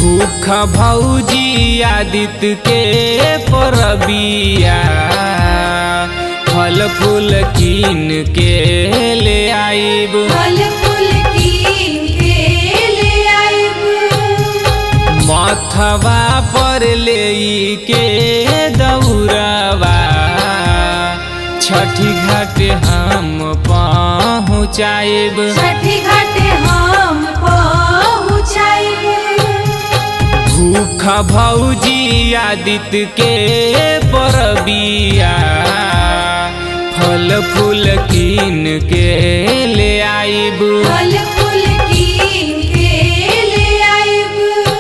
भूख भौजी आदित्य के परबिया फल फूल कीन के ले आइब फल फूल कीन के ले आइब मथवा पर ले के दौड़वा छठी घाट हम पहुँचाइब छठी घाटे हम पहुँचाइब भूख भौजी आदित्य के परबिया फल फूल कीन के ले आइब फल फूल कीन के ले आइब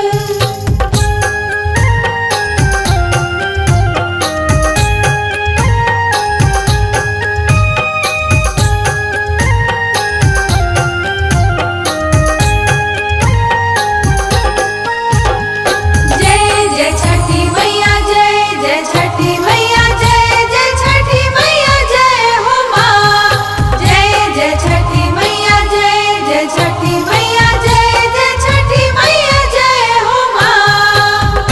जय जय छठी मैया जय जय छठी मैया जय जय छठी मैया जय हो माँ जय जय छठी मैया जय जय छठी मैया जय जय छठी मैया जय हो माँ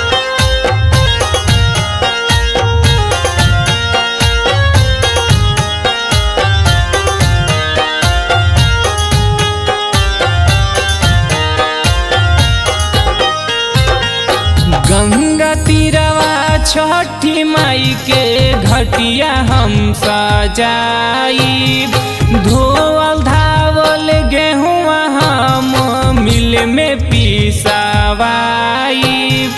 गंगा तीरवा छठी माई के घटिया हम सजाइब धोवल धावल गेहुआ हम मिल में पिसावाइब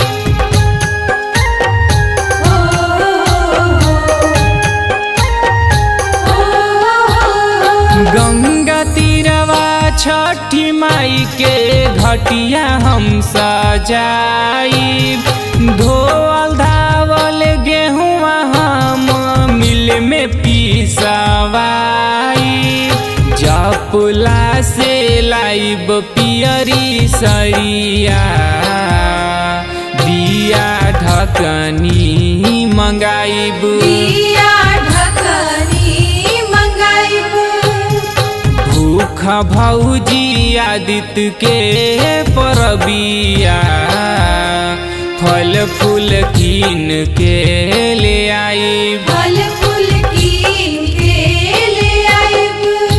गंगा तीरवा छठी माई के घटिया हम सजाइब धोवल धावल गेहुआ हम मिल में पिसवाइब जपुला से लाइब पियरी सरिया दिया ढकनी मंगाइब दिया ढकनी मंगाइब भूख भौजी आदित्य के परबिया फल फूल कीन के ले आइब फल फूल कीन के ले आइब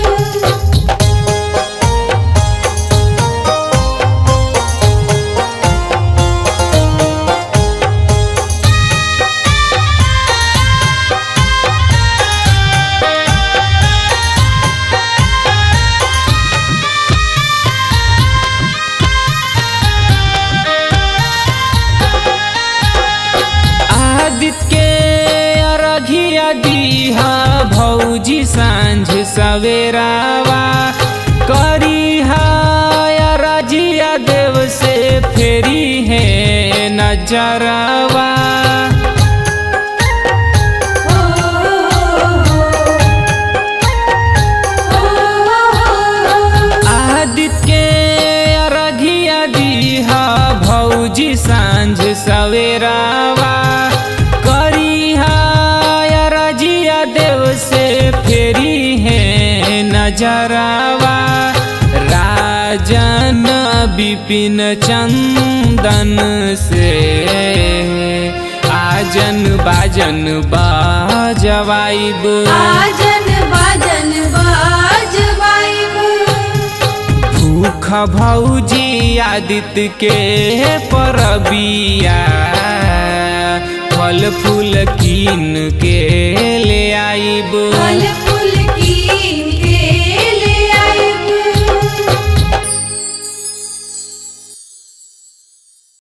आदित्य के अरघिया दीहा भौजी सांझ सवेरावा करीहा अरझिया देव से फेरी है नजरवा आदित्य के अरघिया दीहा भौजी सांझ सवेरावा करीहा अरझिया देव से फेरी है नजरवा राजन विपिन चंदन से आजन बाजन बाजवाइब आजन बाजन बाजवाइब भूख भौजी आदित्य के परबिया फल फूल कीन के ले आइब फल